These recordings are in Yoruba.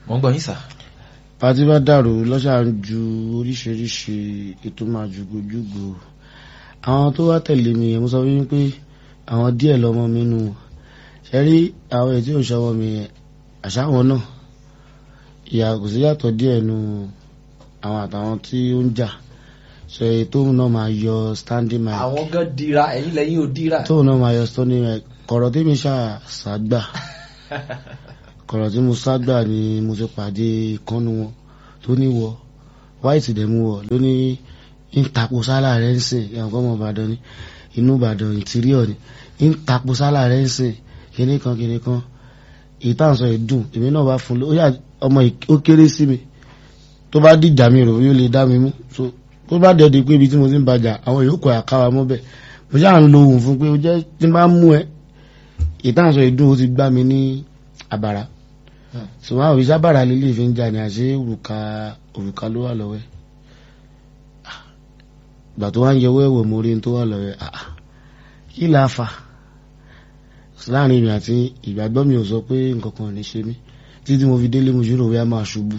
wọ́n gbọ́ yín sà. pàtí bá dàrú lọ́sà ń ju oríṣiríṣi ètò máa jùgòjùgò àwọn tó wá tẹ̀lé mi yẹn mo sọ fún yín pé àwọn díẹ̀ lọ́mọ mi nù wọ́n ṣe rí àwọn ètí òṣèwọ mi yẹn àṣà wọn náà ìyà kò sí yàtọ̀ díẹ̀ nu àwọn àtàwọn tí ó ń jà sọ èyí tóun náà máa yọ standing mic àwọn gan dira ẹ̀yin lẹ́yìn ò dira. tóun náà máa yọ standing mic kọ̀rọ̀ tí mi ṣàṣàgbà kọ̀rọ̀ tí mo ságbà ni mo ti pàdé ìkànnù wọn tó ní wọ white dẹ̀ mú wọ ló ní ń tapo sálà rẹ̀ ń sìn ìyàwó ọmọ ìbàdàn ni inú ìbàdàn interior ni ń tapo sálà rẹ̀ ń sìn kíní kan kíní kan ìtàn sọ ìdùn èmi náà bá fún un ó yà ọmọ ì- ó kéré sí mi tó bá dìjà mi rò yóò lè dá mi mú so tó bá dẹ̀ di pé ibi tí mo ti ń bàjà àwọn yòókù àkáwa mọ́ bẹ́ẹ̀ mo ṣáà ń lo ohun fún pé ó jẹ́ tí n bá mú ẹ ìtàn sọ ìdùn ó ti gbá mi ní àbàrà Hmm. ṣùgbọ́n àwọn òrìṣà bàrà lílé fi ń jà ní àṣẹ òrùka òrùka ló wà lọ́wọ́ ẹ̀ Ah, ìgbà tó wá ń yẹwọ́ ẹ̀wọ̀ mo rí n tó wà lọ́wọ́ ẹ̀ ah, ah, kí la fà láàrin mi àti ìgbàgbọ́ mi ò sọ pé nǹkan kan ò ní ṣe mí títí mo fi délé mo ṣòro wíyá máa ṣubú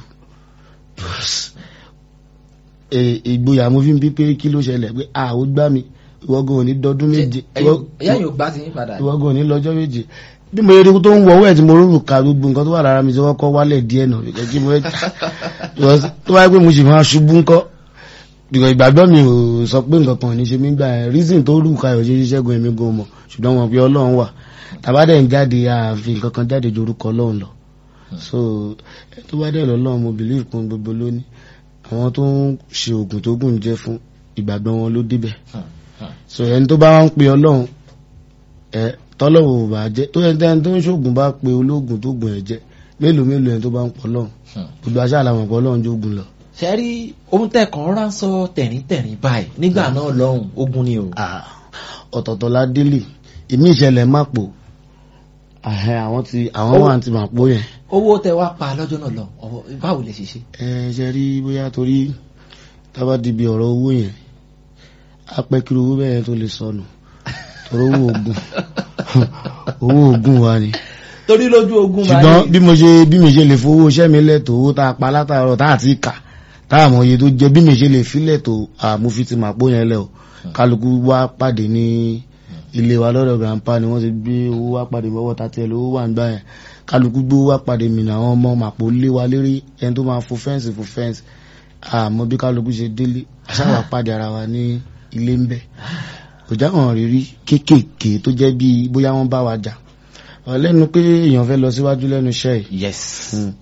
Eh, ìgboyà mo fi ń bí pé kí ló ṣẹlẹ̀ pé a ò gbá mi ìwọ́gun ò ní dọdún méje ìwọ- ẹ̀yà yóò gbá ti yín padà. ìwọ́gun ò ní lọ́jọ́ méje bí mo yẹri tó ń wọ̀wọ́ ẹ̀ tí mo rúrù ka gbogbo nǹkan tó wà lára mi tí wọ́n kọ́ wálẹ̀ díẹ̀ náà because kí mo fẹ́ because tó wáyé pé mo sì máa ṣubú ńkọ́ because ìgbàgbọ́ mi ò sọ pé nǹkan kan ò ní ṣe mí gbà ẹ̀ reason tó rú ka ò ṣe ṣiṣẹ́gun èmi gan mọ̀ ṣùgbọ́n wọn pe ọlọ́run wà tàbá dẹ̀ ń jáde àfi nǹkan kan jáde ju orúkọ ọlọ́run lọ so ẹ tó bá dẹ̀ lọ́lọ́run mo believe pé gbogbo lónìí àwọn tó ń ṣe oògùn tó gùn jẹ́ fún ìgbàgbọ́ wọn ló débẹ̀ Hmm, hmm. so ẹni tó bá wá ń pe ọlọ́run ẹ tọ́lọ́wọ̀ ò bá jẹ́ tó ẹni tẹ́ni tó ń ṣoògùn bá pe olóògùn tó gùn ẹ̀ jẹ́ mélòó mélòó ẹni tó bá ń pọ̀ ọlọ́run Hmm. gbogbo aṣáà làwọn pọ̀ ọlọ́run jógun lọ. ṣe rí ohun tẹ́ kàn ránṣọ tẹ̀ríntẹ̀rín báyìí nígbà náà lọ́hùn ogun ni o. Ah, ọ̀tọ̀ọ̀tọ̀ la délé ìmí ìṣẹ̀lẹ̀ má pò àhẹ àwọn ti àwọn Owó- wà ti mà pò yẹn. owó tẹ́ wá pa lọ́jọ́ náà lọ ọwọ́ báwo lè ṣe ṣe. ẹ ṣe rí bóyá torí tábà dìbì ọ̀rọ̀ owó yẹn apẹ́kiri owó bẹ́ẹ̀ tó lè sọnù torí owó oògùn owó oògùn wa ni. torí lójú ogun ṣùgbọ́n bí mo ṣe bí mi ṣe lè fowó iṣẹ́ mi lẹ́tọ̀ owó tá a pa látàárọ̀ tá a ti kà tá a mọ̀ iye tó jẹ́ bí mi ṣe lè fi lẹ́tọ̀ àmúfi ti màpó yẹn lẹ́ o kálukú wá pàdé ní ilé wa lọ́dọ̀ grandpa ni wọ́n ti gbé owó wá pàdé bọ́wọ́ tá tiẹ̀ lówó wà nígbà yẹn kálukú gbé owó wá pàdé mi ní àwọn ọmọ màpó lé wa lérí ẹni tó máa fo fẹ́ǹsì fo fẹ́ǹsì àmọ́ bí kálukú ṣe délé aṣáwà pàdé ara wa ní ilé ń bẹ̀ kò jáwọn rírí kéékèèké tó jẹ́ bíi bóyá wọ́n bá wa jà ọ̀lẹ́nu pé èèyàn fẹ́ lọ síwájú lẹ́nu iṣẹ́ yìí yes. Hmm.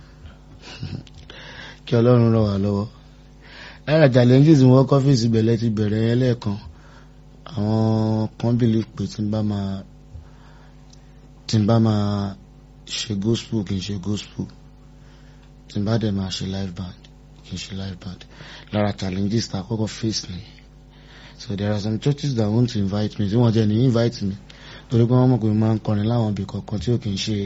kí ọlọ́run ràn wá lọ́wọ́ lára challenges wọn kọ́fíìsì bẹ̀rẹ̀ ti bẹ̀rẹ̀ yẹn lẹ́ẹ̀kan àwọn kan believe pé tí n bá máa tí n bá máa ṣe gospel kì í ṣe gospel tí n bá dẹ̀ máa ṣe live band kì í ṣe live band lára challenges ta kọ́kọ́ face ni so there are some churches that want to invite me tí wọ́n jẹ́ ní invite me torí pé wọ́n mọ̀ pé mo máa ń kọrin láwọn ibì kọ̀ọ̀kan tí ò kì í ṣe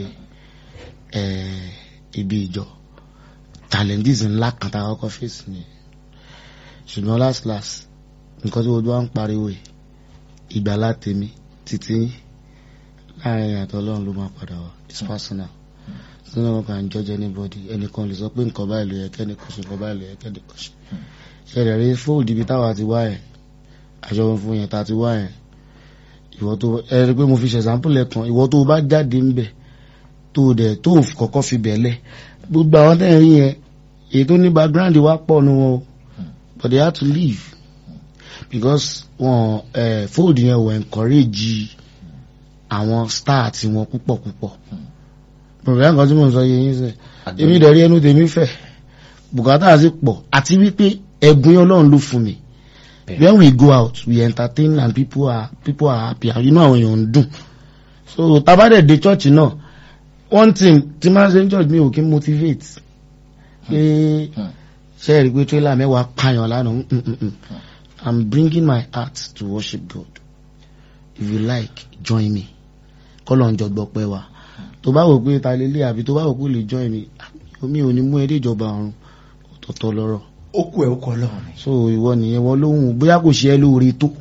eh, ibi ìjọ challenges ńlá kan tá a kọ́kọ́ face ni ṣùgbọ́n last last nǹkan tí gbogbo wa ń pariwo yìí ìgbàlá tèmi títí yín láàrin àtọ́ ọlọ́run ló máa padà wá it's personal so no one can judge anybody ẹnìkan lè sọ pé nǹkan báyìí ló yẹ kẹ́nìkan ṣe nǹkan báyìí ló yẹ kẹ́nìkan ṣe ṣẹlẹ̀ rí fóòdù ibi táwa ti wá ẹ̀ àjọ fún yẹn tá a ti wá ẹ̀ ìwọ tó ẹ rí pé mo fi ṣe example lẹ́kan ìwọ tó bá jáde ń bẹ̀ tó dẹ̀ tó kọ́kọ́ fi bẹ̀ lẹ̀ gbogbo àwọn tẹ́ ẹ̀ rí yẹn èyí tó ní background wa pọ̀ nu wọn o but they had to leave because wọn ẹ fold yẹn wọ encourage àwọn star tí wọn púpọ̀ púpọ̀ bọ̀dọ̀ nǹkan tí mo ń sọ yẹn yín sẹ́ èmi dẹ̀ rí ẹnu tèmi fẹ̀ bùkátà sì pọ̀ àti wípé ẹ̀bùn ọlọ́run ló fún mi when we go out we entertain and people are people are happy and you know àwọn èèyàn ń dùn so tabadẹ̀ dé church náà one thing tí máa ń ṣe ní church mi ò kí motivate pé ṣe é rí pé trailer mẹ́wàá pààyàn lánàá mm, mm, mm. I'm bringing my heart to worship God if you like join me kọ́lọ̀ ń jọgbọ́ pẹ́ wa tó bá wò pé ta lélẹ̀ àbí tó bá wò pé lè join me mi ò ní mú ẹ dé ìjọba ọ̀run ọ̀tọ̀ọ̀tọ̀ lọ́rọ̀ ó kú ẹ̀ ó kọ́ lọ́rùn ni. so ìwọ nìyẹn wọn lóhùn bóyá kò ṣe ẹ́ lóore tó.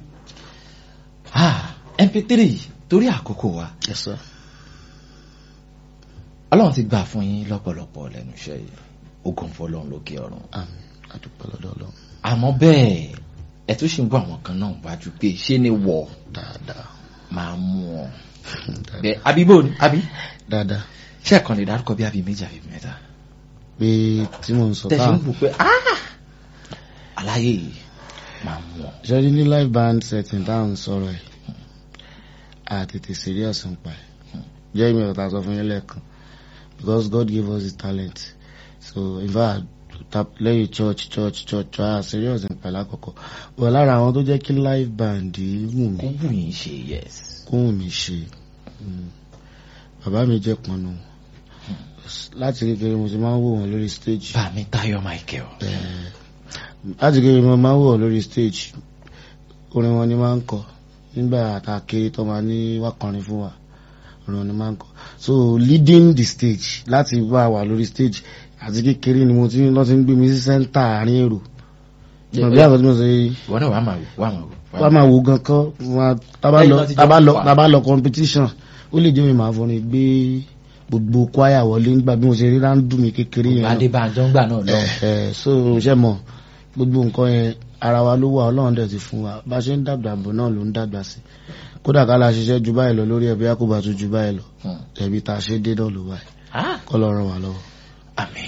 ah mp3 torí àkókò wa Yes, sir. ọlọ́run ti gbà fún yín lọ́pọ̀lọpọ̀ lẹ́nu iṣẹ́ yìí ogun fọlọ́run lókè ọ̀run àmín adúpẹ́ lọ́dọ̀ ọlọ́run àmọ́ bẹ́ẹ̀ ẹ tún ṣì ń gbọ́ àwọn kan náà wájú pé ṣé ni wọ̀ dáadáa máa mú ọ dáadáa bẹ́ẹ̀ àbíbò ni àbí dáadáa ṣé ẹ̀kan lè dárúkọ bí àbí méjì àbí mẹ́ta pé tí mò ń sọ tẹ̀sí káà ń bù pé "Ah! aláyé yìí máa mú ọ ṣẹ́rí ní live band setting táwọn sọ̀rọ̀ ẹ̀ a tètè serious ń pa ẹ̀ jẹ́ ìmọ̀ ọ̀tá sọ fún yín lẹ́ẹ̀kan because God gave us the talent so in fact tap- lẹ́yìn church church church a serious ń pa ẹ̀ lákọ̀ọ́kọ́ wọ́n lára àwọn tó jẹ́ kí live band yìí wù mí kó wù yín ṣe yes kó wù mí ṣe Mm. bàbá mi jẹ́ pọnú láti kékeré mo ti máa ń wò wọ́n lórí stage bàmí Táyọ̀ Michael Eh, láti kékeré mo máa ń wò lórí stage orin wọn ni máa ń kọ nígbà tá a kéré tó máa ní wá kọrin fún wa orin wọn ni máa ń kọ so leading the stage láti bá wà lórí stage àti kékeré ni mo ti lọ ti ń gbé mi sí sẹ́ńtà àárín èrò bí àwọn tí mo sọ yìí ìwọ náà wàá máa wò wàá máa wò wá máa wo gan kọ́ wá- tá bá Lẹ́yìn lọ náà ti jọ tá bá lọ fà. tá bá lọ competition ó lè jẹ́ mi máa fọrin gbé gbogbo kwaya wọlé nígbà bí mo ṣe rí ráńdù mi kékeré yẹn náà. Adébánjọ ń gbà náà lọ Ẹ̀ẹ̀, so ṣe mọ̀ gbogbo nǹkan yẹn ara wa ló wà ọlọ́run dẹ̀ ti fún wa bá ṣe ń dàgbà bọ̀ náà ló ń dàgbà sí kódà ká la ṣiṣẹ́ ju báyìí lọ lórí ẹbí àkóbá tó ju báyìí lọ Hmm. ẹbí tá a ṣe dé náà ló wáyé Ah, kọ́ lọ ràn wá lọ́wọ́. àmín